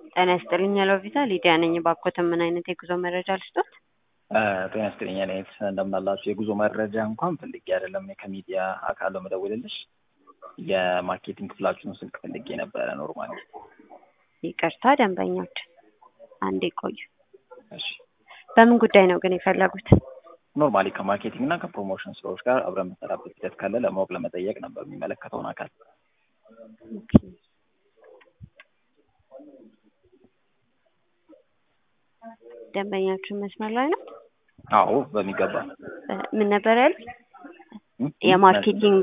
ጤና ይስጥልኝ ሎቪዛ ሊዲያ ነኝ። ባኮተ ምን አይነት የጉዞ መረጃ ልስጦት? ጤና ይስጥልኝ ኔት እንደምናላችሁ። የጉዞ መረጃ እንኳን ፈልጌ አይደለም ከሚዲያ አካል መደወልልሽ የማርኬቲንግ ክፍላችሁን ስልክ ፈልጌ ነበረ። ኖርማሊ ይቅርታ ደንበኞች አንዴ ቆዩ። እሺ በምን ጉዳይ ነው ግን የፈለጉት? ኖርማሊ ከማርኬቲንግ እና ከፕሮሞሽን ስራዎች ጋር አብረን የምንሰራበት ሂደት ካለ ለማወቅ ለመጠየቅ ነበር የሚመለከተውን አካል ደንበኛችን መስመር ላይ ነው? አዎ በሚገባ ምን ነበር ያሉት? የማርኬቲንግ